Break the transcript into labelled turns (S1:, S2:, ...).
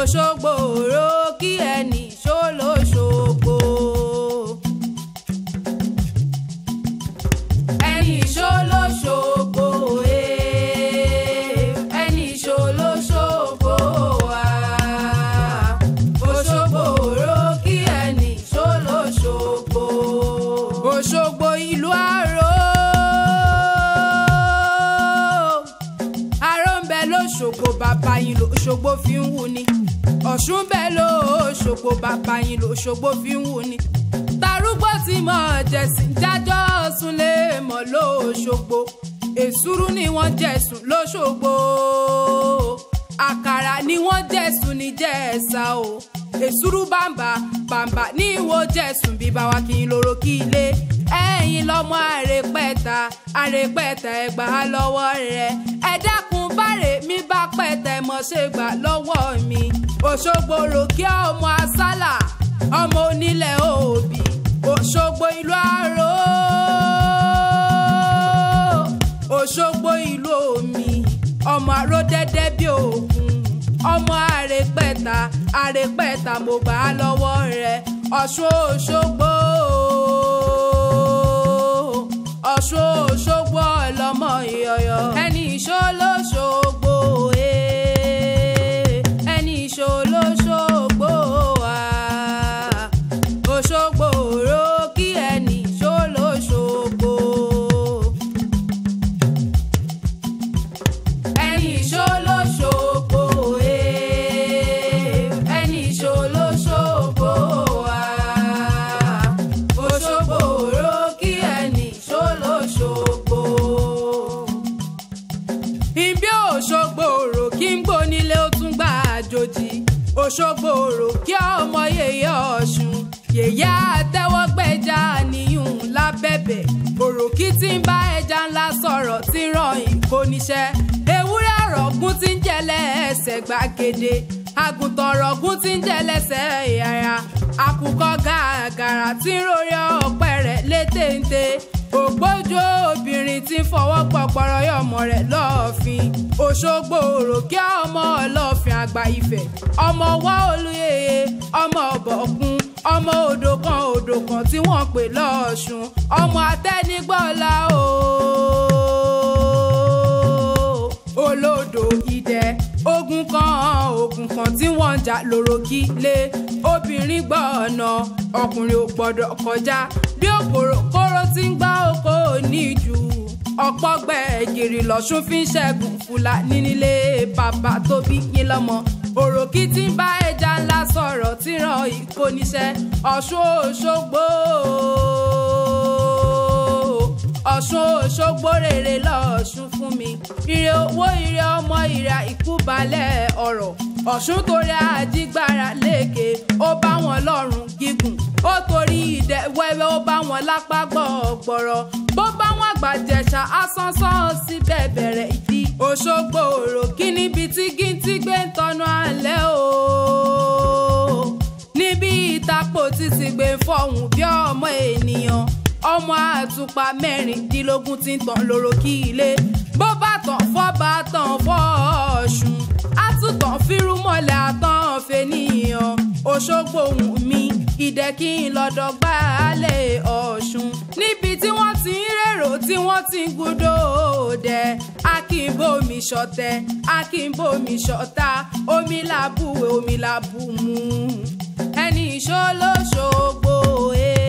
S1: Òṣogbo òró kí ẹnì ṣó lóṣogbo. ẹnì ṣó lóṣogbo ee ẹnì ṣó lóṣogbo wá. Òṣogbo òró kí ẹnì ṣó lóṣogbo. Òṣogbo ìlú àró. Aró ń bẹ lóṣogbo bàbá yín lóṣogbo fi ń wù ni. Ọ̀ṣun ń bẹ lóṣogbo bàbá yín lóṣogbo fi ń wù ni. Tarúgbó tí mọ̀ jẹ̀sìn jájọ́ súnlé mọ̀ lóṣogbo. Èsúrú ni wọ́n jẹ̀sùn lóṣogbo. Àkàrà ni wọ́n jẹ̀sùn ní jẹ̀ẹ̀sà o. Èsúrú bàǹbà bàǹbà ní ìwò jẹ̀sùn bí bá wa kì í lóró kí ilé. Ẹ̀yin lọ́mọ àrèpẹ̀ta àrèpẹ̀ta ẹgbà á lọ́wọ́ rẹ̀. Ẹ dákun báre mi bá pẹ̀tẹ̀ mọ̀ ṣe gbà lọ́wọ́ mi. Òṣogbo ròkè ọmọ asálà ọmọ onílẹ̀ òbí. Òṣogbo ìlú àró. Òṣogbo ìlú omi ọmọ àró dẹ́dẹ́ bí òkun ọmọ àrèpẹ̀ta àrèpẹ̀ta mo gbà á lọ́wọ́ rẹ̀ Ọ̀ṣun Òṣogbo Ọ̀ṣun Òṣogbo ọlọ́mọ ìyọ̀yọ̀ ẹni ìṣó lóṣogbo ee ẹni ìṣó lóṣogbo wá Òṣogbo òró kí ẹni ìṣó lóṣogbo. ẹni ìṣó lóṣogbo ee ẹni ìṣó lóṣogbo wá Òṣogbo òró kí ẹni ìṣó lóṣogbo. Ibi Òṣogbo òrò kí n gbó nílé ó tún gbà àjòjì Òṣogbo òrò kí ọmọ yèyé Ọ̀ṣun yèyé àtẹwọ́gbẹ́jà níyùn lábẹ́bẹ̀ òròkì tí ń bá ẹja ńlá sọ̀rọ̀ tí ń ràn ìkó níṣẹ́ ewúrẹ́ ọ̀rọ̀gún tí ń jẹ́lẹ̀ ẹsẹ̀ gbàgede àgùntàn ọ̀rọ̀gún tí ń jẹ́lẹ́sẹ̀ ìyàrá àkùkọ gàgàrà tí ń rori ọ̀pẹ rẹ̀ létéńté ògbójú obìnrin tí ń fọwọ́ pọ̀pọ̀rọ̀ yọmọ rẹ̀ lọ́ọ̀fin Òṣogbo òròkè ọmọ ọlọ́ọ̀fin àgbà Ifẹ̀ ọmọ wá olúyeye ọmọ ọ̀bọ̀kún ọmọ odò kan odò kan tí wọ́n pè lọ́ọ̀ṣun ọmọ atẹ́nigbọ́lá ooo olódò idẹ ogun kan ogun kan tí wọ́n ń jà lóró-kí lé obìnrin gbọ́ ọ̀nà ọkùnrin ò gbọ́dọ̀ kọjá bí òkòrò kóró tí ń gbá oko níjù ọ̀pọ̀ gbẹ̀gìrì lọ́sùn fi ń ṣẹ́gun fúlàní nílé bàbá tó bí yín lọ́mọ òròkì tí ń bá ẹja ńlá sọ̀rọ̀ tí ràn ìkó níṣẹ́ ọ̀ṣun òṣogbo ọ̀ṣun òṣogbo rere lọ́ọ̀ṣun fún mi ire owó ire ọmọ ire ìkúbalẹ̀ ọ̀rọ̀ ọ̀ṣun torí àjígbára lékè ó bá wọn lọ́rùn gígùn ó torí ìdẹ wẹ́wẹ́ ó bá wọn lápá gbọ̀ọ̀gbọ̀rọ̀ bó bá wọn àgbàjẹ̀ṣà asánsán síbẹ̀ bẹ̀rẹ̀ ìdí òṣogbo òrò kí níbi tí gíntí gbé ń tọ́nu alẹ́ o níbi ìtàpọ̀ títí gbé ń fọ̀hún bí ọmọ ènìyàn ọmọ àtùpà mẹ́rìndínlógún tí ń tàn lóró kí ilé bó bá tàn fọ́ bá tàn fọ́ ọ̀ṣun àtúntàn fírúmọ̀lẹ̀ àtàn fẹ́nìyàn òṣogbo ohun mi ìdẹ́kí lọ́dọ̀ gbálẹ̀ ọ̀ṣun níbi tí wọ́n ti ń rèrò tí wọ́n ti ń gúdò dẹ̀ akínbómi ṣọ̀tẹ̀ akínbómi ṣọ̀tá omi làbúwẹ̀ omi làbùmù ẹni ìṣó lóṣogbo ẹ̀.